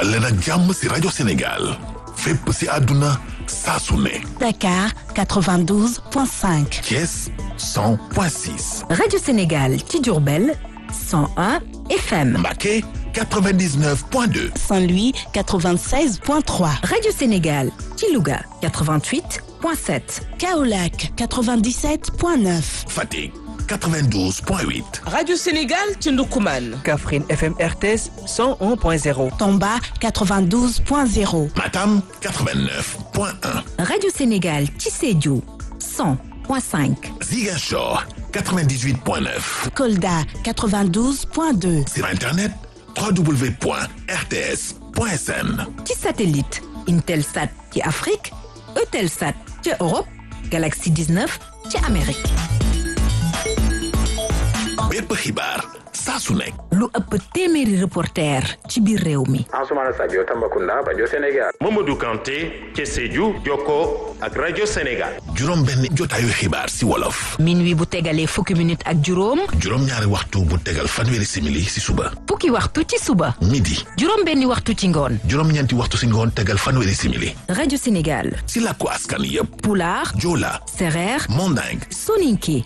dal leen ak jàmm si rajo Sénégal fépp si àdduna saa su ne Dakar 92.5. Thiès 100.6 Radio Sénégal ci Diourbel 101 FM. Mbacké 99.2 Saint-Louis 96.3. Radio Sénégal ci Louga 88.7. Kaolack 97.9. Fatick 92.8 Radio Sénégal ci Ndoukoumane. Kaffrine FM RTS 101.0. Tamba 92.0. Matam 89.1 Radio Sénégal ci Sédhiou 100.5. Ziguinchor 98.9 Kolda 92.2. sur internet www.rts.sn ci satellite Intelsat ci Afrique Eutelsat ci Europe Galaxy 19 ci Amérique. bépp xibaar saa su nekk lu ëpp téeméeri reporter ci biir réew mi. Ansoumana Sadio Tambacounda rajo Sénégal Mamadou Kanté ci Sédhiou jokkoo ak rajo Sénégal juróom benn jotaayu xibaar si wolof minuit bu tegalee fukki minute ak juróom juróom ñaari waxtu bu tegal fanweeri simili si suba fukki waxtu ci suba midi juróom benni waxtu ci ngoon juróom ñeenti waxtu si ngoon tegal fanweeri simili rajo Sénégal si làkku askan yépp Pulaar Joola Sereer Manding Soninké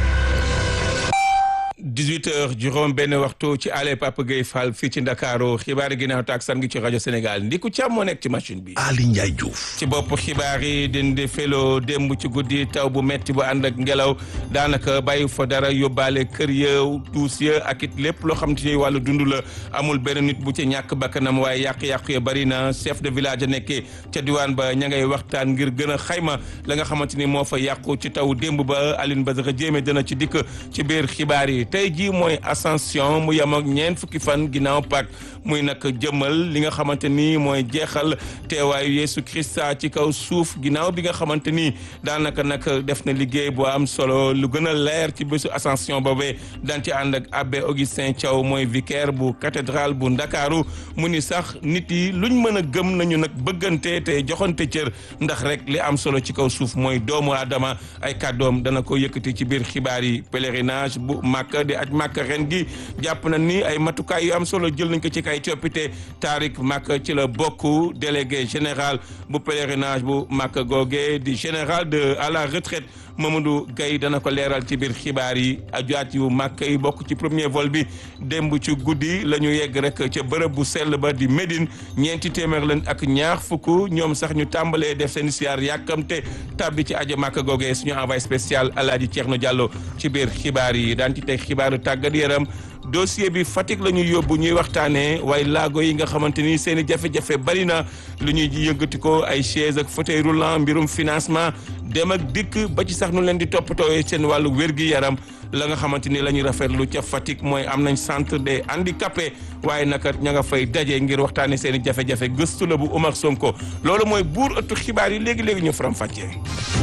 18 heures juróom benn waxtu ci ale Papa Gueye Fall fii ci Ndakaaru xibaari ginnaaw takkusaan gi ci rajo Sénégal ndiku càmm moo nekk ci machine bi Ali Ndiaye Diouf ci bopp xibaar yi dindi felo démb ci guddi taw bu metti bu ànd ak ngelaw daanaka bàyyi fa dara yóbbaale kër ya duus ya ak it lépp loo xam te ni wàllu dund la amul benn nit bu ci ñàkk bakkanam waaye yàq-yàq ya bari na chef de village a nekkee ca diwaan ba ña ngay waxtaan ngir gën a xayma la nga xamante ni moo fa yàqu ci taw démb ba Aline Badara Jéeme dana ci dikk ci biir xibaar yi tey jii mooy ascension mu yem ak ñeent fukki fan ginnaaw Pâques muy nag jëmmal li nga xamante ni mooy jeexal teewaayu Yeesu Krista ci kaw suuf ginnaaw bi nga xamante ni daanaka nag def na liggéey bu am solo lu gën a leer ci bésu ascension boobee daan ci ànd ak abbé Augustin Thiaw mooy vicaire bu cathédrale bu Ndakaaru mu ni sax nit yi luñ mën a gëm nañu nag bëggante te joxante cër ndax rek li am solo ci kaw suuf mooy doomu aadama ay kàddoom dana ko yëkkati ci biir xibaar yi pèlerinage bu Makka di aj Makka ren gi jàpp na ni ay matukaay yu am solo jël nañ ko ci kay coppite taarik Makka ci la bokk délégué général bu pèlerinage bu Makka googe di général de à la retraite Mamadou Gaye dana ko leeral ci biir xibaar yi ajuwaat yu Makka yi bokk ci premier vol bi démb ci guddi la ñu yegg rek ca bërëb bu sell ba di Médine ñeenti téeméer lañ ak ñaar fukk ñoom sax ñu tàmbalee def seen siyaar yàkkamte tàbbi ci aja Makka googe suñu envoyé spécial Alaaji Ceerno Diallo ci biir xibaar yi daan ci teg xibaaru tàggat yaram dossier bi Fatick la ñuy yóbbu ñuy waxtaanee waaye laago yi nga xamante ni seen i jafe-jafe bari na lu ñuy yëngati ko ay chaise ak fauteuil roulant mbirum financement dem ak dikk ba ci sax nu leen di toppatooyee seen wàllu wér-gi-yaram la nga xamante ni la ñuy rafetlu ca Fatick mooy am nañ centre des handicapés waaye naka ña nga fay daje ngir waxtaanee seen i jafe-jafe gëstu la bu Omar Sonko loolu mooy buur ëttu xibaar yi léegi léegi ñu faram fàccee.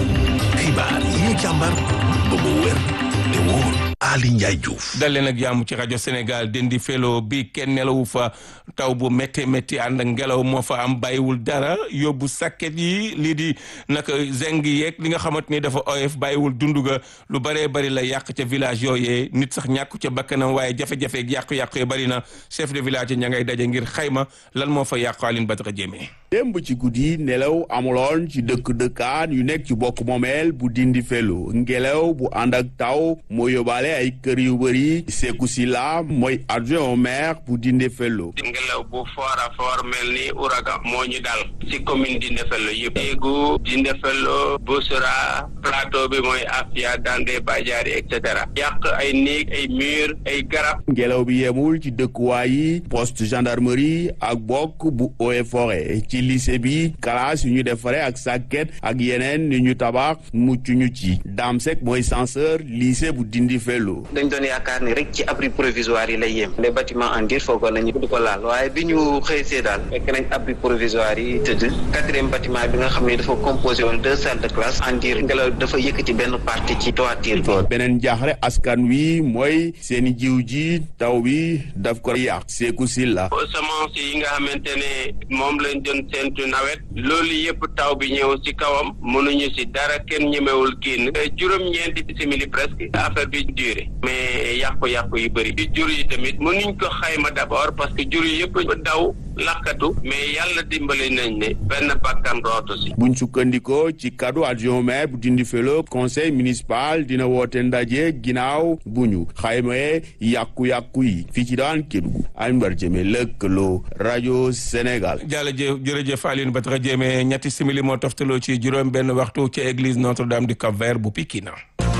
xibaar yi ñu càmbar ba mu wér te wóor Ali Ndiaye Diouf dal leen ak jàmm ci rajo Sénégal dendi felo bi kenn nelawu fa taw bu métti métti ànd ak ngelaw moo fa am bàyyiwul dara yóbbu sakket yi lii di naka zeng yeeg li nga xamante ni dafa oyof bàyyiwul dundu ga lu bëree bëri la yàq ca village yooyee nit sax ñàkku ca bakkanam waaye jafe-jafe yàqu-yàqu yi bëri na chef de village ña ngay daje ngir xayma lan moo fa yàqu Aline Badara Jéeme démb ci guddi nelaw amuloon ci dëkk dëkkaan yu nekk ci bokk moomeel bu dindi felu ngelaw bu ànd ak taw moo yóbbaale ay kër yu bëri Seeku Sila mooy adjoint au maire bu dindi felu ngelaw bu fort a fort mel ni ouragan moo ñu dal ci commune dindi felu yëpp Ségou dindi felu Boussora plateau bi mooy Afia Dandé Badiari et cetera yàq ay néeg ay mur ay garab ngelaw bi yemul ci dëkkuwaay yi poste gendarmerie ak bokk bu eaux et forêt ci lycée bi classe yu ñu defare ak sàkket ak yeneen yu ñu tabax mucc ñu ci Dame Seck mooy censeur lycée bu dindi felu dañ doon yaakaar ni rek ci abri provisoire yi lay yem les bâtiments en dur foogoon nañu di ko laal waaye bi ñu xëy see daal fekk nañ abri provisoire yi tëdd quatrième bâtiment bi nga xam ne dafa composé woon deux salles de classe en dur ngelaw dafa yëkkati benn partie ci toiture bi beneen jaaxle askan wi mooy seeni jiw ji taw bi daf ko yàq Seeku Silla semence yi nga xamante ne moom lañ doon seentu nawet loolu yëpp taw bi ñëw ci kawam mënuñu ci dara kenn ñemewul génn juróom-ñeenti simili presque affaire bi dur assuré mais yàqu-yàqu yu bëri ci jur yi tamit mënuñ ko xayma d'abord parce que jur yi yëpp daw lakkatu mais yàlla dimbali nañ ne benn bakkan rootu si buñ sukkandikoo ci kaddu adjoint maire bu dindi felo conseil municipal dina woote ndaje ginnaaw bu ñu xaymaye yàqu-yàqu yi fii ci daan Kédougou Alioune Jëme lëkkaloo rajo Sénégal jërëjëf jërëjëf Alioune Badara Jëme ñetti simili moo toftaloo ci juróom benn waxtu ci église Notre-Dame du Cap-Vert bu Pikine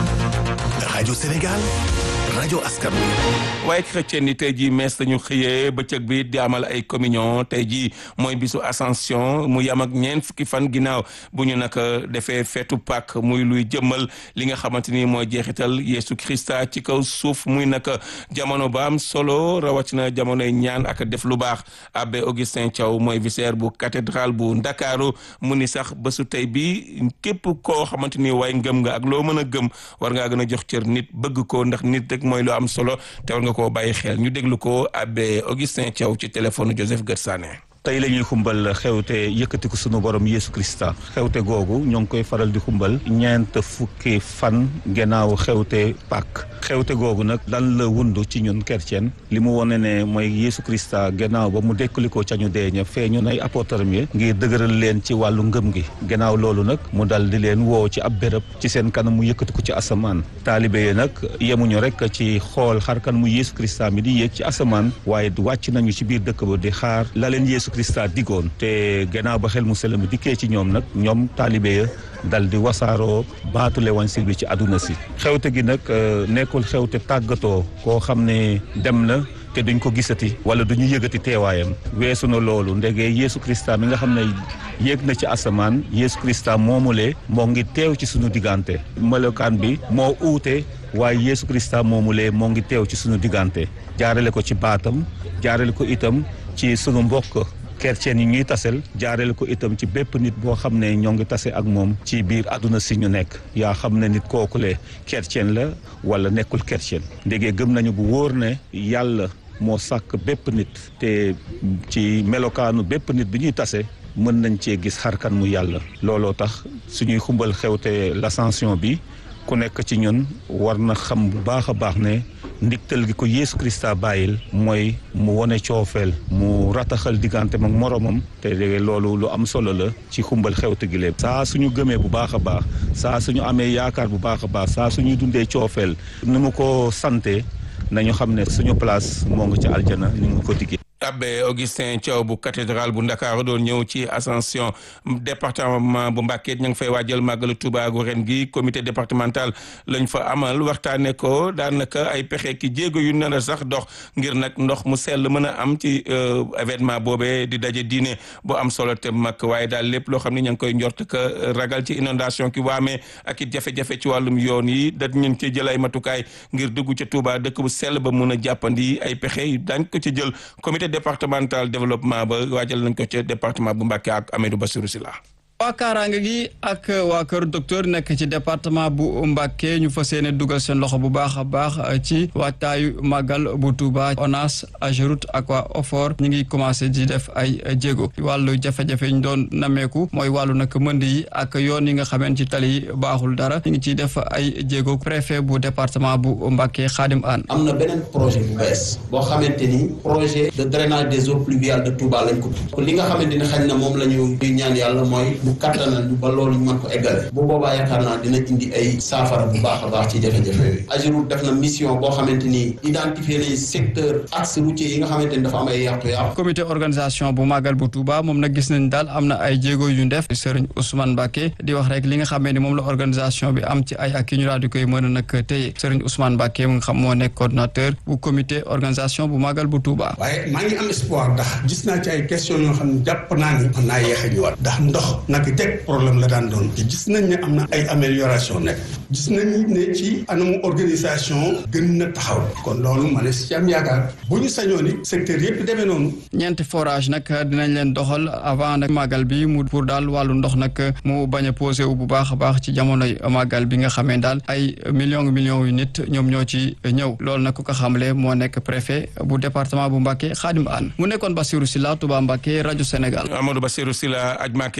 rajo Sénégal rajo askan wi waaye chrétien ni tey jii mees dañu xëyee bëccëg bi di amal ay communion tey jii mooy bisu ascension mu yam ak ñeent fukki fan ginnaaw bu ñu nag defee feetu Pâques muy luy jëmmal li nga xamante ni mooy jeexital Yeesu Krista ci kaw suuf muy nag jamono ba am solo rawatina jamonoy ñaan ak def lu baax abbé Augustin Thiaw mooy vicaire bu cathédrale bu Ndakaaru mu ni sax bésu tey bi képp koo xamante ni waaye ngëm nga ak loo mën a gëm war ngaa gën a jox cër nit bëgg ko ndax nit rek mooy lu am solo te war nga koo bàyyi xel ñu déglu ko abbé Augustin Thiaw ci téléphone Joseph Gersané tey la ñuy xumbal xewte yëkkatiku sunu borom Yeesu Krista xewte googu ñoo ngi koy faral di xumbal ñeent fukki fan gannaaw xewte Pâques xewte googu nag lan la wundu ci ñun chrétien li mu wone ne mooy Yeesu Krista gannaaw ba mu dekkalikoo ca ñu deeña feeñu nay apôtaram yi ngir dëgëral leen ci wàllu ngëm gi gannaaw loolu nag mu dal di leen woo ci ab béréb ci seen kanam mu yëkkatiku ci asamaan taalibe yi nag yemuñu rek ci xool xarkan mu Yeesu Krista mi di yéeg ci asamaan waaye wàcc nañu ci biir dëkk ba di xaar la leen Yeesu Krista digoon te gannaaw ba xel mu sell mi dikkee ci ñoom nag ñoom taalibe ya dal di wasaaroo baatu l'évangile bi ci àdduna si xewte gi nag nekkul xewte tàggatoo koo xam ne dem na te duñ ko gisati wala duñu yëgati teewaayam weesu na loolu ndege Yeesu Krista mi nga xam ne yéeg na ci asamaan Yeesu Krista moomulee moo ngi teew ci suñu diggante melokaan bi moo uute waaye Yeesu Krista moomulee moo ngi teew ci suñu diggante jaarale ko ci baatam jaarale ko itam ci sunu mbokk chrétien yi ñuy tasel jaarale ko itam ci bépp nit boo xam ne ñoo ngi tase ak moom ci biir àdduna si ñu nekk yaa xam ne nit kookule chrétien la wala nekkul chrétien ndege gëm nañu bu wóor ne yàlla moo sàkk bépp nit te ci melokaanu bépp nit bi ñuy tase mën nañ cee gis xarkan mu yàlla looloo tax suñuy xumbal xewte l'ascension bi ku nekk ci ñun war na xam bu baax a baax ne ndigtal gi ko Yeesu Krista bàyyil mooy mu wone coofeel mu rataxal diggante mag moromam te loolu lu am solo la ci xumbal xewte gi lépp saa suñu gëmee bu baax a baax saa suñu amee yaakaar bu baax a baax saa suñuy dundee coofeel ni mu ko sante nañu xam ne suñu place moo ngi ci aljana ni mu ko diggee abbé Augustin Thiaw bu cathédrale bu Ndakaaru doon ñëw ci ascension département bu Mbacké ña ngi fay waajal màggalu Tuuba gu ren gi comité départemental lañ fa amal waxtaane ko daanaka ay pexe ki jéego yu nar a sax dox ngir nag ndox mu sell mën a am ci événement boobee di daje diine bu am solo te mag waaye daal lépp loo xam ne ña ngi koy njort ka ragal ci inondation ki waamee ak it jafe-jafe ci wàllum yoon yi da ñu ngi ci jël ay matukaay ngir dugg ca Tuuba dëkk bu sell ba mun a jàppandi ay pexe yi dañ ko ci jël comité départemental développement ba waajal nañ ko ca département bu Mbacké ak Amadou Bassirou Sylla waa kaaraange gi ak waa kër docteur nekk ci département bu Mbacké ñu fas yéene dugal seen loxo bu baax a baax ci waajtaayu màggal bu Touba ONAS AGEROUTE ak waa OFOR ñu ngi commencé di def ay jéego wàllu jafe-jafe ñu doon nameeku mooy wàllu nag mënd yi ak yoon yi nga xamante ci tali yi baaxul dara ñu ngi ciy def ay jéego préfet bu département bu Mbacké Khadim Anne. am na beneen projet bu bees boo xamante ni projet de drainage des eaux pluviales de Touba lañ ko li nga xamante ni xañ na moom la ñu ñaan yàlla mooy. bu kattanal ñu ba loolu ñu mën ko eggale bu boobaa yaakaar naa dina indi ay saafara bu baax a baax ci jafe-jafe yooyu AGEROUTE def na mission boo xamante ni identifier nañ secteur axe routier yi nga xamante ni dafa am ay yàqu-yàqu comité organisation bu màggal bu Touba moom nag gis nañ daal am na ay jéego yu def Serigne Ousmane Mbacké di wax rek li nga xamee ni moom la organisation bi am ci ay ak yi ñu daal di koy mën a nag téye Serigne Ousmane Mbacké mu nga xam moo nekk coordonnateur bu comité organisation bu màggal bu Touba waaye maa ngi am espoir ndax gis naa ci ay question yoo xam ne jàpp naa ni mën naa yéex a ñëwaat ndax ndox naka teg problème la daan doon te gis nañ ne am na ay amélioration nekk gis nañ ne ci anamu organisation gën na taxaw kon loolu ma ne si am yaakaar bu ñu sañoon ni secteur yëpp demee noonu ñeenti forage nag dinañ leen doxal avant nag màggal bi mu pour daal wàllu ndox nag mu bañ a posé wu bu baax a baax ci jamonoy màggal bi nga xamee daal ay millions millions yu nit ñoom ñoo ci ñëw loolu nag ku ko xamle moo nekk préfet bu département bu Mbacké Khadim Anne mu nekkoon Bassirou Sylla Touba Mbacké rajo Sénégal Amadou Bassirou Sylla aj Mbacké ren gi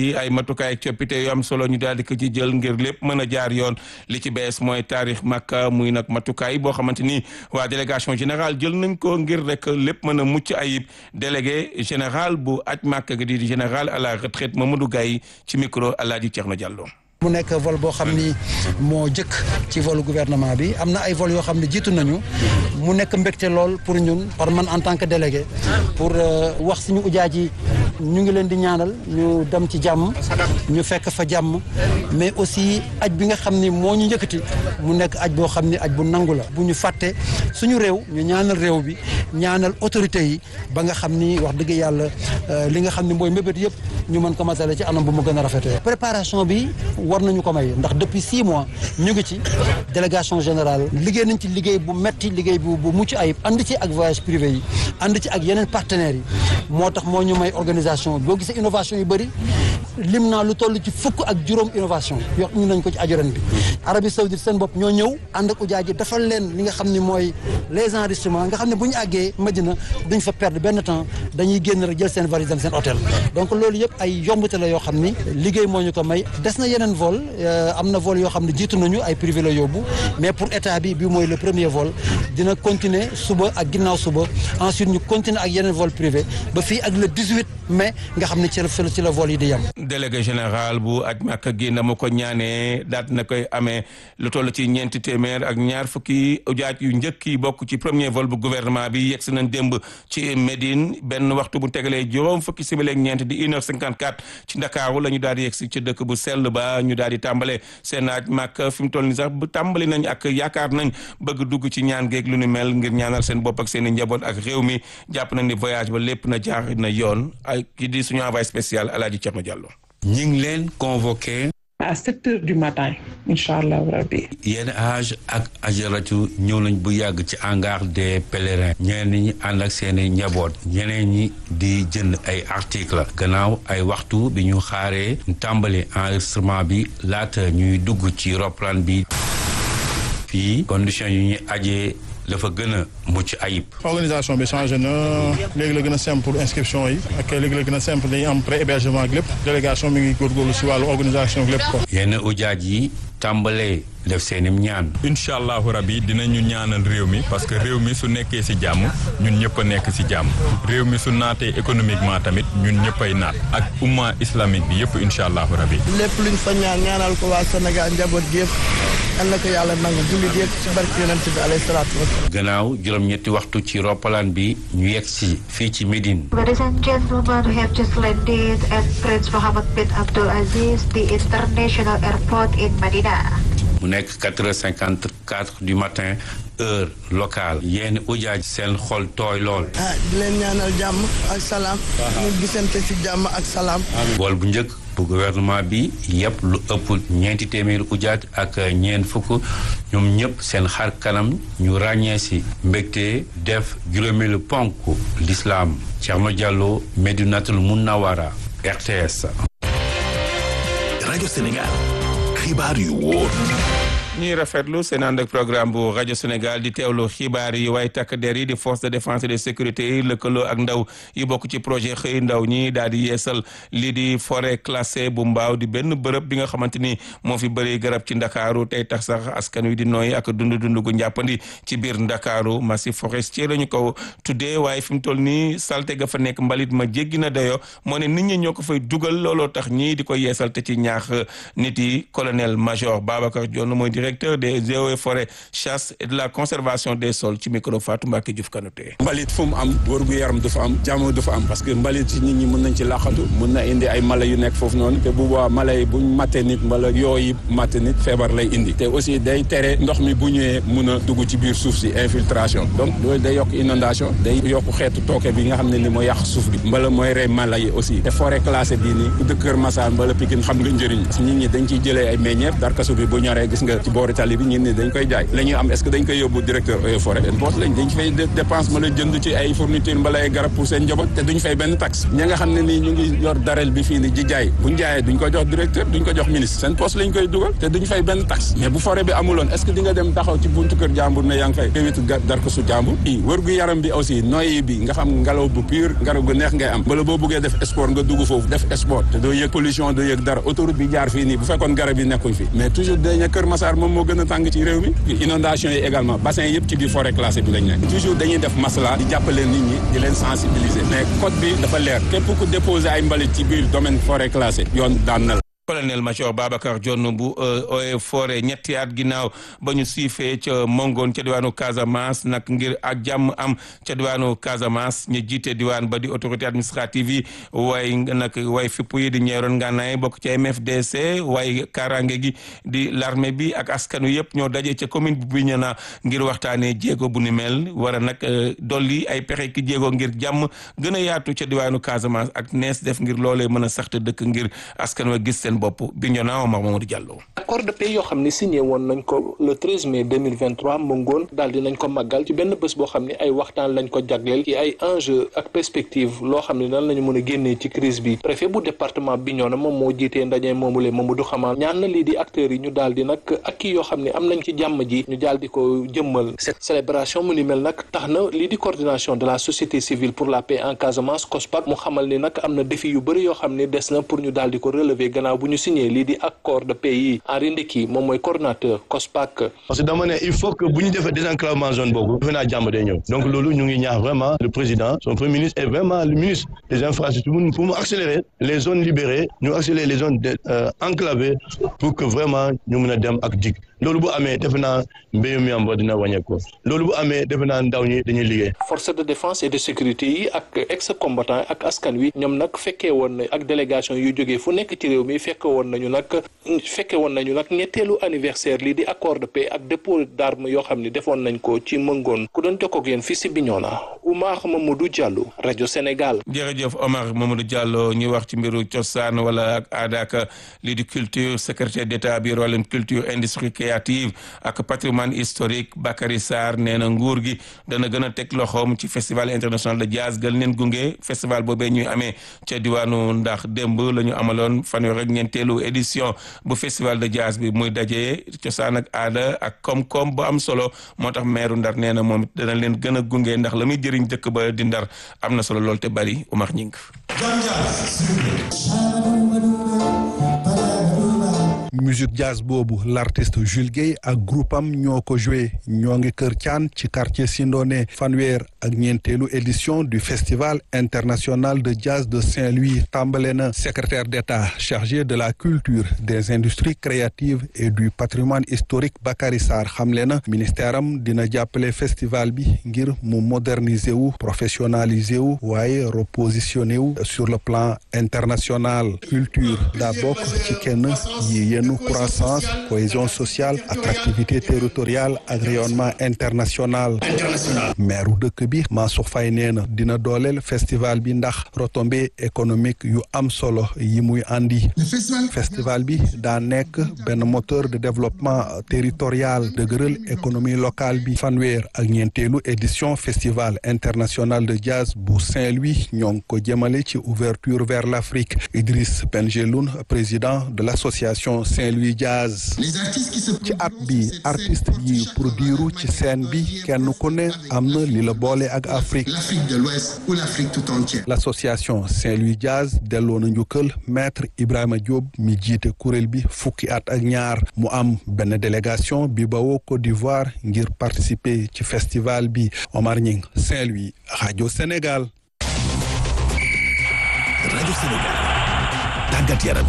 di ay matukaay ak coppite yu am solo ñu daal di ko ci jël ngir lépp mën a jaar yoon li ci bees mooy taarix Makka muy nag matukaay boo xamante ni waa délégation générale jël nañ ko ngir rek lépp mën a mucc ayib délégué général bu aj Makka gi di général à la retraite Mamadou Gaye ci micro Alaaji Thierno Diallo. mu nekk vol boo xam ni moo jëkk ci volu gouvernement bi am na ay vol yoo xam ne jiitu nañu mu nekk mbégte lool pour ñun par man en tant que délégué pour wax suñu ujaaj yi ñu ngi leen di ñaanal ñu dem ci jàmm ñu fekk fa jàmm mais aussi aj bi nga xam ni moo ñu njëkkati mu nekk aj boo xam ni aj bu nangu la bu ñu fàtte suñu réew ñu ñaanal réew bi ñaanal autorité yi ba nga xam ni wax dëgg yàlla li nga xam ni mooy mébét yëpp ñu mën ko matale ci anam bu mu gën a rafetee préparation bi war nañu ko may ndax depuis six mois ñu ngi ci délégation générale liggéey nañ ci liggéey bu metti liggéey bu bu mucc ayib ànd ci ak voyage privé yi ànd ci ak yeneen partenaires yi moo tax moo ñu may organisation boo gisee innovation yu bëri lim naa lu toll ci fukk ak juróom innovation yoo ñu nañ ko ci ajuran bi Arabie Saoudite seen bopp ñoo ñëw ànd ak ujaa ji defal leen li nga xam ne mooy les enregistrements nga xam ne bu ñu àggee Madina duñ fa perdre benn temps dañuy génn rek jël seen valise dem seen hôtel donc loolu yëpp ay yombute la yoo xam ni liggéey moo ñu ko may des na yeneen vol am na vol yoo xam ne jiitu nañu ay privé la yóbbu mais pour état bi bi mooy le premier vol dina continuer suba ak ginnaaw suba ensuite ñu continuer ak yeneen vol privé ba fii ak le 18 mai nga xam ne ci la ci la vol yi di yem. délégué général bu aj Makka gi na ma ko ñaanee daat na koy amee lu toll ci ñeenti téeméer ak ñaar fukki ujaaj yu njëkk yi bokk ci premier vol bu gouvernement bi yegg si nañ démb ci Médine benn waxtu bu tegalee juróom fukki simili ak ñeent di une heure cinquante quatre ci Ndakaaru la ñu daal di yegg si ci dëkk bu sell ba ñu daal di tàmbale seen aj Makka fi mu toll ni sax bu tàmbali nañ ak yaakaar nañ bëgg dugg ci ñaan geeg lu ni mel ngir ñaanal seen bopp ak seen i njaboot ak réew mi jàpp nañ ni voyage ba lépp na jaar na yoon ay ki di suñu envoyé spécial Alaaji Thierno Diallo ñi ngi leen convoqué à sept heures du matin incha allah rabbi yenn âge ak ajaratu ñëw nañ bu yàgg ci hangar des pèlerins ñeneen ñi ànd ak seeni njaboot ñeneen ñi di jënd ay article gannaaw ay waxtu bi ñu xaaree tàmbali enregistrement bi laata ñuy dugg ci roplaan bi fii condition yu ñuy ajee dafa gën a mucc ayib. organisation bi changé na léegi la gën a simple pour inscription yi ak léegi la gën a simple dañuy am pré hébergement ak lépp délégation mi ngi góorgóorlu si wàllu organisation ak lépp ko. yenn ujaaj yi tàmbalee def seenim ñaan. incha allahu rabi dinañu ñaanal réew mi parce que réew mi su nekkee si jàmm ñun ñëpp a nekk si jàmm réew mi su naatee économiquement tamit ñun ñëpp ay naat ak umma islamique bi yëpp incha allahu rabi. lépp luñ fa ñaan ñaanal ko waa Sénégal njaboot gi yëpp yal na ko yàlla nangu jullit yëpp ci barke yonent bi alayhi salaatu wasalaam. gannaaw juróom-ñetti waxtu ci roppalaan bi ñu yegg si fii ci Médine. Ladies and gentlemen, we have just landed at Prince Mohammed bin Abdul Aziz, the international airport in Medina. mu nekk quatre heures cinquante quatre du matin heure locale yenn ujaaj seen xol tooy lool. ah di leen ñaanal jàmm ak salaam. ñu gisante ci jàmm ak salaam. vol bu njëkk bu gouvernement bi yëpp lu ëpp ñeenti téeméeri ujaaj ak ñeent fukk ñoom ñëpp seen xar kanam ñu ràññee si mbégte def juróomeelu ponk l'islam Thierno Diallo Medinatul Munawara RTS. rajo Sénégal xibaar yu wóor. ñuy rafetlu seen ànd ak programme bu rajo Sénégal di teewlu xibaar yi waaye takk der yi di force de défense et de sécurité yi lëkkaloo ak ndaw yi bokk ci projet xëy ndaw ñi daal di yeesal lii di forêt classée bu mbaaw di benn bërëb bi nga xamante ni moo fi bëri garab ci ndakaaru tey tax sax askan wi di nooy ak dund dund gu njàppandi ci biir ndakaaru massif forestier la ñu ko tuddee waaye fi mu toll nii salte ga fa nekk mbalit ma jéggi na dayo moo ne nit ñi ñoo ko fay dugal looloo tax ñii di ko yeesal te ci ñaax nit yi colonel major Babacar Dione mooy directeur des eaux et forêts chasse et de la conservation des sols ci micro Fatou Mbacke Diouf Kanouté mbalit fu mu am wërgu yaram du fa am jàmm du fa am parce que mbalit ci nit ñi mën nañ ci laqatu mën na indi ay mala yu nekk foofu noonu te bu boobaa mala yi buñ matte nit mbala yooyu matte nit feebar lay indi te aussi day tere ndox mi bu ñëwee mun a dugg ci biir suuf si infiltration donc loolu day yokk inondation day yokk xeetu tooke bi nga xam ne ni mooy yàq suuf bi mbala mooy rey mala yi aussi te forêt classée bii nii ku dëkk Kër Massar mbala Pikine xam nga njëriñ parce que nit ñi dañ ciy jëlee ay meññeef darkasu bi bu ñoree gis nga ci boori tali bi ñun ni dañ koy jaay la ñuy am est-ce que dañ koy yóbbu directeur eaux et forêt boos lañ dañ fay dépense mbala jënd ci ay fourniture mbala ay garab pour seen njaboot te duñ fay benn taxe ña nga xam ne nii ñu ngi yor darel bi fii ni di jaay buñ jaayee duñ ko jox directeur duñ ko jox ministre seen poste lañ koy dugal te duñ fay benn taxe mais bu forêt bi amuloon est-ce que di nga dem taxaw ci buntu kër jàmbur ne yaa ngi fay kéwitu dar ko su jàmbur i wër gu yaram bi aussi noyyi bi nga xam ngelaw bu pur ngelaw gu neex ngay am bala boo bëggee def sport nga dugg foofu def sport te doo yëg pollution doo yëg dara autoroute bi jaar fii nii bu fekkoon garab yi nekkuñ fi mais toujours dañu Kër Massar moom moo gën a tàng ci réew mi inondation yi également bassin yëpp ci biir forêt classée bi lañ nekk toujours dañuy def masla di jàppale nit ñi di leen sensibiliser mais code bi dafa leer képp ku déposer ay mbalit ci biir domaine forêt classée yoon daan na la colonel major Babacar Dione bu Eaux et Forêts ñetti at ginnaaw ba ñu siifee ca Mongoon ca diwaanu Casamance nag ngir ak jàmm am ca diwaanu Casamance ñu jiite diwaan ba di autorité administrative yi way nag way fipp yi di ñeeroon ngànnaay bokk ci MFDC way kaaraange gi di l'armée bi ak askan wi yëpp ñoo daje ca commune bu Bignona ngir waxtaanee jéego bu ni mel war a nag dolli ay pexe ki jéego ngir jàmm gën a yaatu ca diwaanu Casamance ak nees def ngir loolee mën a saxte dëkk ngir askan wa gis seen bopp Bignona Omar Mamadou Diallo. accord de paix yoo xam ne signé woon nañ ko le 13 mai 2023 mu ngoon daal di nañ ko màggal ci benn bés boo xam ne ay waxtaan lañ ko jagleel ci ay enjeu ak perspective loo xam ne nan lañu mën a génnee ci crise bi préfet bu département Bignona moom moo jiitee ndaje moomule Mamadou Xamal ñaan na lii di acteurs yi ñu daal di nag ak kii yoo xam ne am nañ ci jàmm ji ñu daal di ko jëmmal cette célébration mu ni mel nag tax na lii di coordination de la société civile pour la paix en Casamance COSPAC mu xamal ni nag am na défi yu bëri yoo xam ne des na pour ñu daal di ko relever gannaaw bu ñu signé lii di accord de paix yi Henri Ndeki moom mooy coordonnateur COSPAC. parce que dama ne il faut que bu ñu defee désenclavement zone boobu defe naa jàmm day ñëw donc loolu ñu ngi ñaax vraiment le président son premier ministre et vraiment le ministre des infrastructures pour mu accélérer les zones libérées ñu accélérer les zones enclavées pour que vraiment ñu mën a dem ak dig loolu bu amee defe naa mbéyum yamba dina wàññeeku loolu bu amee defe naa ndaw ñi dañuy liggéey. force de défense et de sécurité yi ak ex combattant ak askan wi ñoom nag fekkee woon na ak délégation yu jógee fu nekk ci réew mi fekke woon nañu nag fekke woon nañu nag ñetteelu anniversaire lii di accord de paix ak dépôt d'armes yoo xam ne defoon nañ ko ci mëngoon ku doon jokkoo ak yéen fii si Bignona Oumar Mamadou Diallo rajo Sénégal. jërëjëf Omar Mamadou Diallo ñu wax ci mbiru cosaan wala ak aada ak lii di culture secrétaire d'état bi wàllum culture industrie créative ak patrimoine historique Bakary Sarr nee na nguur gi dana gën a teg loxoom ci festival international de jazz gën leen gunge festival boobee ñuy amee ca diwaanu ndax démb la ñu amaloon fanweer ak ñeenteelu édition bu festival de jazz bi muy dajee cosaan ak aada ak koom-koom bu am solo moo tax meeru ndar nee na moom dana leen gën a gunge ndax la muy jëriñ dëkk ba di ndar am na solo lool te bari Umar Ñing musique jazz boobu l'artiste Jules Guèye ak groupe am ñoo ko joué ñoo ngi kër Thian ci quartier Sindone fanweer ak ñeenteelu édition du festival international de jazz de Saint-Louis tàmbale na secrétaire d'État chargé de la culture des industries créatives et du patrimoine historique Bakary Sarr xamle na ministère am dina jàppale festival bi ngir mu moderniser wu professionnaliser wu waaye repositionner wu sur le plan international culture daa bokk ci kenn yi yenn croissance cohésion sociale attractivité territoriale ak rayonnement international maire dëkk bi Mansour Faye nee na dina dooleel festival bi ndax retombée économique yu am solo yi muy andi festival bi daa nekk benn moteur de développement territorial dëgëral économie locale bi fanweer ak ñeenteelu édition festival international de jazz bu Saint-Louis ñoo ngi ko jëmale ci ouverture vers l'Afrique Idriss Benjeloun président de l'association Saint-Louis Jazz ci at bi artiste yi produire ci scène bi kenn ku ne am na li la boole ak Afrique l'association Saint-Louis Jazz delloo na njukkal maître Ibrahima Diop mi jiite kuréel bi fukki at ak ñaar mu am benn délégation bi bawoo Côte d'Ivoire ngir participer ci festival bi Omar Ñing Saint-Louis rajo Sénégal rajo Sénégal tàggat yaram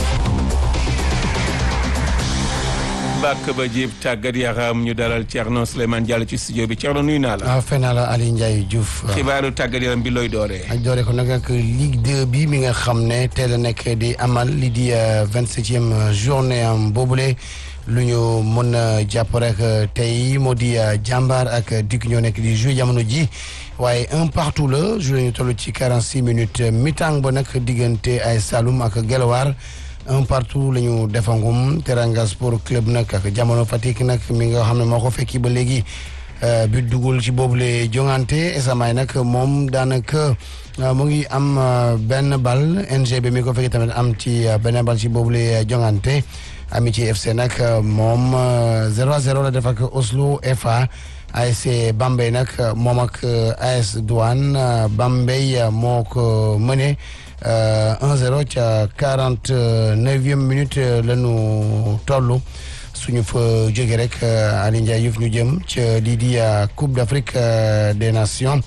bàkk ba jib tàggat yaram ñu dalal Thierno Souleymane Diallo ci studio bi Thierno nuyu naa la. waaw fay naa la Aliou Ndiaye Diouf. xibaaru tàggat yaram bi looy dooree. ak dooree ko nag ak Ligue 2 bi mi nga xam ne teel a nekk di amal li di vingt-septième journée am boobule lu ñu mën a jàpp rek tey moo di jàmbaar ak Duc ñoo nekk di jouer jamono ji waaye un partout la joué ñu toll ci quarante six minutes mi-temps ba nag diggante ay Saloum ak Guelwaar. un partout la ñu defangum Teranga Sport Club nag ak jamono Fatick nag mi nga xam ne moo ko fekki ba léegi bi dugul ci boobule jongante esamaay nag moom daanaka mu ngi am benn bal NGB mi ko fekki tamit am ci benn bal ci boobule jongante Amitié FC nag moom 0 à 0 la def ak Oslo FA ASC Bambey nag moom ak AS Douane Bambey moo ko mëne 1-0 ca 49e minute la ñu toll suñu fa jógee rek Aliou Ndiaye Diouf ñu jëm ca lii di Coupe d'Afrique des Nations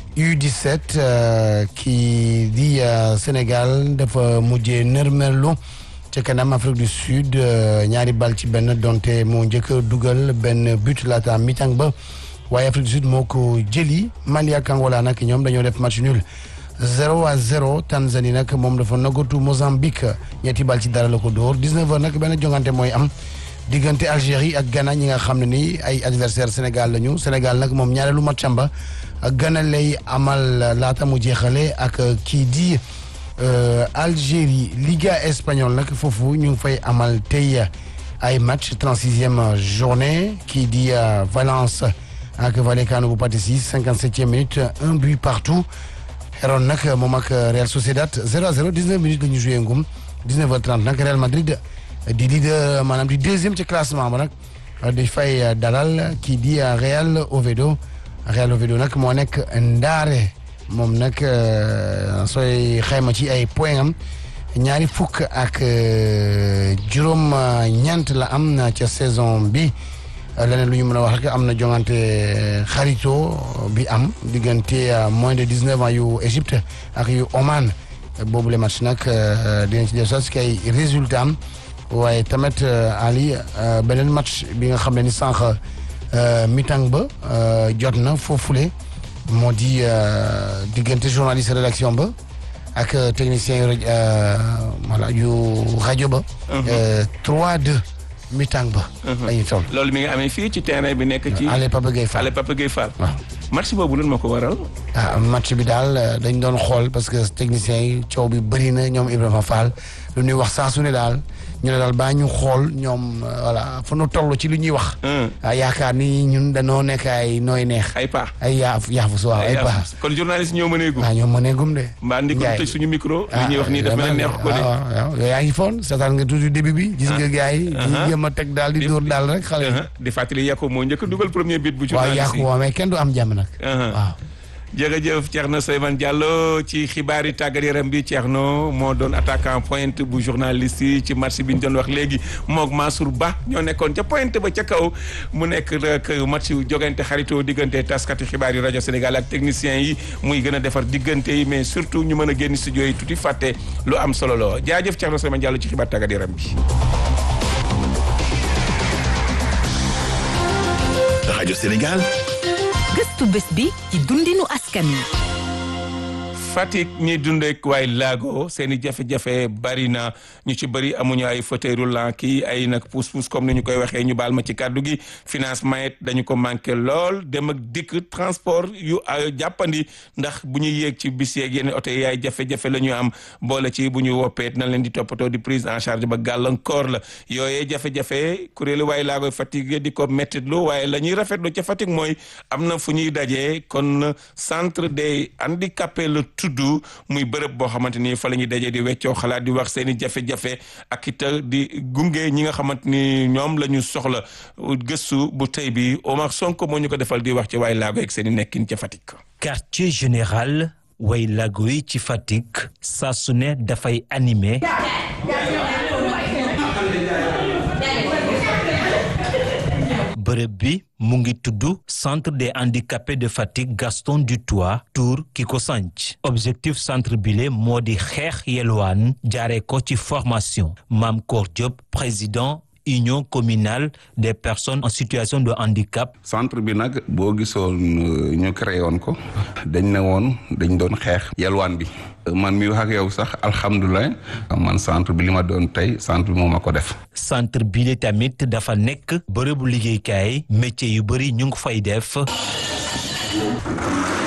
U17 kii di Sénégal dafa mujjee nërmerlu ca kanam Afrique du Sud ñaari bal ci benn donte moo njëkk a dugal benn but laata mi-temps ba waaye Afrique du Sud moo ko jëli Mali ak Angola nag ñoom dañoo def match nul. 0 à 0 Tanzanie nag moom dafa nagatu Mozambique ñetti bal ci dara la ko dóor 19 heures nag benn jongante mooy am diggante Algérie ak Ghana ñi nga xam ne ni ay adversaire Sénégal lañu Sénégal nag moom ñaareelu matcham ba Ghana lay amal laata mu jeexale ak kii di Algérie Liga espagnole nag foofu ñu ngi fay amal tey ay match 36e journée kii di Valence ak Vallecano bu Patisi 57e minute un but partout. Heron nag moom ak Real Sociedad 0 à 0 19 minutes la ñu joué ngum 19 heures 30 nag Real Madrid di leader maanaam di deuxième ci classement ba nag di fay dalal kii di Real Oviedo Real Oviedo nag moo nekk ndaare moom nag sooy xayma ci ay point am ñaari fukk ak juróom ñeent la am na ca saison bi leneen lu ñu mën a wax rek am na jongante xarito bi am diggante moins de dix neuf ans yu Égypte ak yu Oman boobu le match nag dinañ ci def sax kay résultat am waaye tamit Ali beneen match bi nga xam ne ni sànq mi-temps ba jot na foofule moo di diggante journaliste rédaction ba ak technicien yu voilà yu rajo ba. 3-2. mi-temps ba. dañuy toll. loolu mi ngi amee fii ci terrain bi nekk ci. Allez Papa Gueye Fall Allez Papa Gueye Fall. waaw match boobu lan ma ko waral. ah match bi daal dañ doon xool parce que techniciens yi coow bi bëri na ñoom Ibrahima Fall lu ñuy wax saa su ne daal ñu ne daal baa ñu xool ñoom voilà fu nu toll ci lu ñuy wax. yaakaar ni ñun dañoo nekk ay nooy neex. ay pa ay yaaf yaafus waaw ay pa kon journaliste ñoo mënee gum. waaw ñoo mënee gum de. mbaa ndi ko tëj suñu micro. li ñuy wax nii daf mel neex ko de. waaw waaw yow yaa ngi foon seetaan nga toujours début bi. gis nga gars yi. di jéem a teg daal di dóor daal rek xale yi. di fàttali Yacoub moo njëkk dugal premier but bu. waaw Yacoub waaw mais kenn du am jàmm nag. waaw. jërëjëf Thierno Souleymane Diallo ci xibaari tàggat yaram bi Thierno moo doon attaquant pointe bu journaliste yi ci match bi ñu doon wax léegi moog Mansour Ba ñoo nekkoon ca pointe ba ca kaw mu nekk rek match jogante xaritoo diggante taskati xibaar yi rajo Sénégal ak techniciens yi muy gën a defar diggante yi mais surtout ñu mën a génn studio yi tuuti fàtte lu am solo loo jaajëf Thierno Souleymane Diallo ci xibaar tàggat yaram bi. rajo Sénégal. gëstu bés bi ci dundinu askan wi. Fatick ñi dundeek waay laago seen i jafe-jafe bari na ñu ci bëri amuñu ay fauteuil roulant kii ay nag pousse-pousse comme ni ñu koy waxee ñu baal ma ci kàddu gi financement it dañu ko manqué lool dem ak dikk transport yu jàppandi ndax bu ñuy yéeg ci bis yeeg yenn oto yi ay jafe-jafe la ñu am boole ci bu ñu woppeet na leen di toppatoo di prise en charge ba gàllankoor la yooyee jafe-jafe kuréelu waay laago Fatick di ko mettitlu waaye la ñuy rafetlu ca Fatick mooy am na fu ñuy dajee kon centre des handicapés la tudd muy bërëb boo xamante ni fa la ñuy dajee di weccoo xalaat di wax seen i jafe-jafe ak it di gunge ñi nga xamante ni ñoom la ñu soxla gëstu bu tey bi Omar Sonko moo ñu ko defal di wax ci waay laago ak seen i nekkin ca Fatick. quartier général way laago yi ci Fatick saa su ne dafay animé. bërëb bi mu ngi tudd centre des handicapés de Fatick Gaston Dutoit Tour ki ko sanc objectif centre bile moo di xeex yelwaan jaaree ko ci formation Mame Kor Diop président union communale des personnes en situation de handicap. centre bi nag boo gisoon ñu créé woon ko dañ ne woon dañ doon xeex yelwaan bi man mi wax ak yow sax alhamdulilah man centre bi li ma doon tey centre bi moo ma ko def. centre bi tamit dafa nekk bërëbu liggéeykaay métier yu bëri ñu ngi fay def.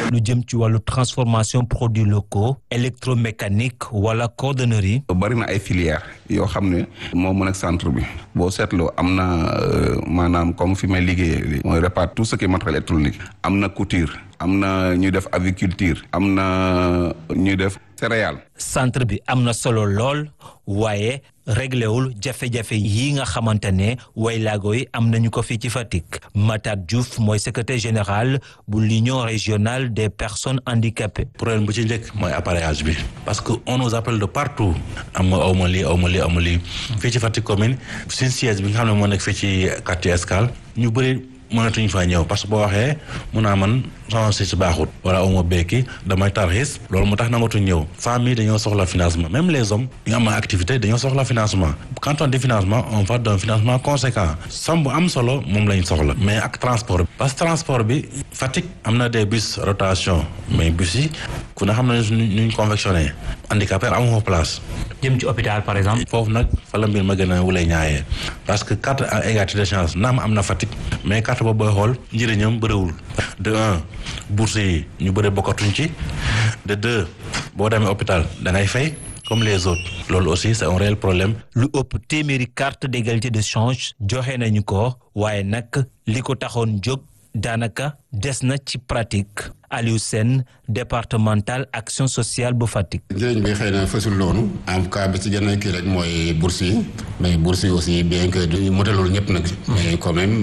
lu jëm ci wàllu transformation produits locaux électromécanique wala cordonnerie. bari na ay filières yoo xam ne moo mën ak centre bi boo seetloo am na maanaam comme fi may liggéeyee mooy répare tout ce qui est matériel électronique am na couture am na ñuy def aviculture am na ñuy def céréales. centre bi am na solo lool waaye réglewul jafe-jafe yi nga xamante ne waylaago yi am nañu ko fii ci Fatick Matar Diouf mooy secrétaire général bu l'union régionale des personnes handicapées. problème bu ci njëkk mooy appareillage bi parce que on nous appelle de partout am nga aw ma lii aw ma lii aw ma lii fii ci Fatick commune suñ siège bi nga xam ne moo nekk fii ci quartier Escale ñu bëri mënatuñ faa ñëw parce que boo waxee mun naa man sama si baaxut wala aw ma béyki damay tarxis loolu moo tax nangatuñ ñëw femmes yi dañoo soxla financement même les hommes yi nga am activité dañoo soxla financement quand on dit financement on va d'un financement conséquent somme bu am solo moom lañ soxla mais ak transport bi parce que transport bi Fatick am na des bus rotation mais bus yi ku ne xam na nuñ convectionné handicapé amu fa place jëm ci hôpital par exemple. foofu nag fa la mbir ma gën a wulay ñaayee parce que carte à égalité de chance naam am na Fatick mais carte boobu booy xool njëriñam bëriwul de un bourse yi ñu bëri bokkatuñ ci de deux boo demee hôpital da ngay fay comme les autres loolu aussi c'est un réel problème. lu ëpp téeméeri carte d'égalité de change joxe nañu ko waaye nag li ko taxoon jóg daanaka des na ci pratique Aliou Sène départemental action sociale bu Fatick. njëriñ bi xëy na fësul loonu en tout cas bi ci gën a kii rek mooy bourse yi mais bourse yi aussi bien que du motalul ñëpp nag. mais quand même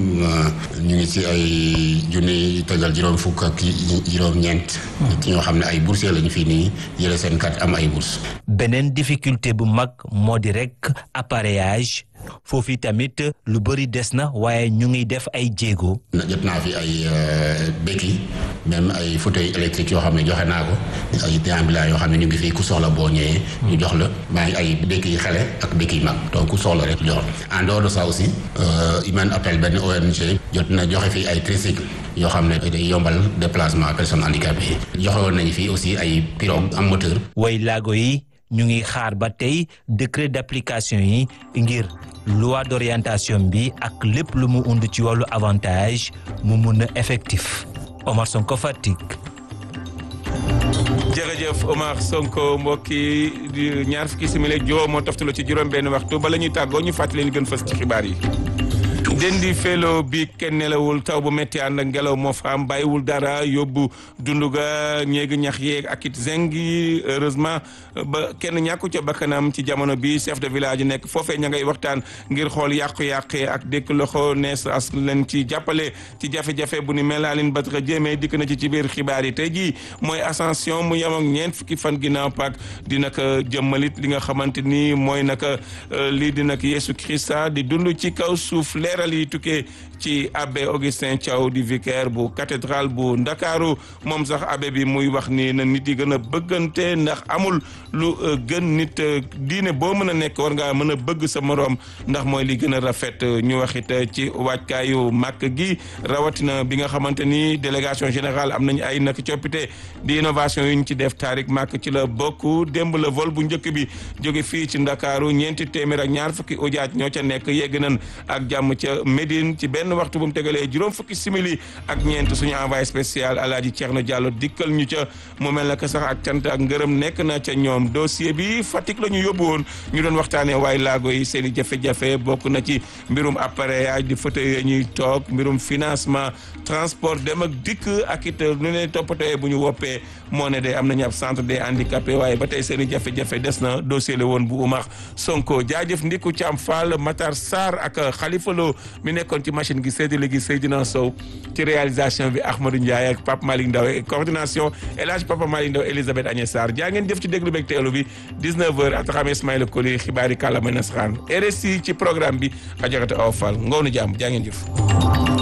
ñu ngi ci ay junni tegal juróom fukk ak juróom-ñeent. ci ñoo xam ne ay boursiers lañu fii nii yële seen carte am ay bourse beneen difficulté bu mag moo di rek appareillage. foofu tamit lu bëri des na waaye ñu ngi def ay jéego. jot naa fi ay béki même ay fauteuil électrique yoo xam ne joxe naa ko ay déambulants yoo xam ne ñu ngi fii ku soxla boo ñëwee. ñu jox la maa ngi ay béki xale ak béki mag donc ku soxla rek jox en dehors de ça aussi Human Appel benn ONG jot na joxe fii ay tricycle yoo xam ne day yombal déplacement personnes handicapées yi joxe woon nañu fii aussi ay pirogue am moteur. way laago yi ñu ngi xaar ba tey décret d'application yi ngir. loi d'orientation bi ak lépp lu mu und ci wàllu avantage mu mun a effectif Omar Sonko Fatick. jërëjëf Omar Sonko mbokki ñaar fukki simili juróom moo toftalu ci juróom benn waxtu bala ñuy tàggoo ñu fàttali leen gën fës ci xibaar yi. dendi felo bi kenn nelawul taw bu métti ànd ak ngelaw moo fa am bàyyiwul dara yóbbu dundu ga ñeegi ñax yeeg ak it zeng yi heureusement ba kenn ñàkku ca bakkanam ci jamono bi chef de village yi nekk foofee ña ngay waxtaan ngir xool yàqu-yàqe ak dëkk loxo nees as leen ci jàppale ci jafe-jafe bu ni mel Aline Badara Jéeme dikk na ci ci biir xibaar yi tey jii mooy ascension mu yem ak ñeent fukki fan ginnaaw Pâques di naka jëmmalit li nga xamante ni mooy naka lii di nag Yeesu Krista di dund ci kaw suuf leeral yi tukkee ci abbé Augustin Thiaw di vicaire bu cathédrale bu Ndakaaru moom sax abbé bi muy wax ni na nit yi gën a bëggante ndax amul lu gën nit diine boo mën a nekk war ngaa mën a bëgg sa moroom ndax mooy li gën a rafet ñu waxit ci waajkaayu màkk gi rawatina bi nga xamante ni délégation générale am nañu ay nak coppite di innovation yu ñu ci def taarik màkk ci la bokk démb la vol bu njëkk bi jóge fii ci Ndakaaru ñeenti téeméer ak ñaar fukki ujaaj ñoo ca nekk yegg nañ ak jàmm ca Médine ci benn waxtu bu mu tegalee juróom fukki simili ak ñeent suñu envoyé spécial Alaaji Thierno Diallo dikkal ñu ca mu mel na que sax ak cant ak ngërëm nekk na ca ñoom dossier bi Fatick la ñu yóbbu woon ñu doon waxtaanee waaye laago yi seen i jafe-jafe bokk na ci mbirum appareillage di fauteuil yi ñuy toog mbirum financement transport dem ak dikk ak it nu ne toppatoo bu ñu woppee moo ne de am nañu ab centre des handicapés waaye ba tey seen i jafe-jafe des na dossier la woon bu Oumar Sonko jaajëf Ndiku Thiam Fall Matar Sarr ak Khalifa Lo mi nekkoon ci machine gi séddale gi Seydina Sow ci réalisation bi Ahmadou Ndiaye ak Pape Malick Ndaw et coordination El Hadj Papa Malick Ndaw Elisabeth Agnès Sarr jaa ngeen jëf ci déglu beeg teelu bi 19h Ataxam Ismaïla Koli xibaari kàllaama nasaraan RSI ci programme bi Adjaratou Awa Fall ngoonu jàmm jaa ngeen jëf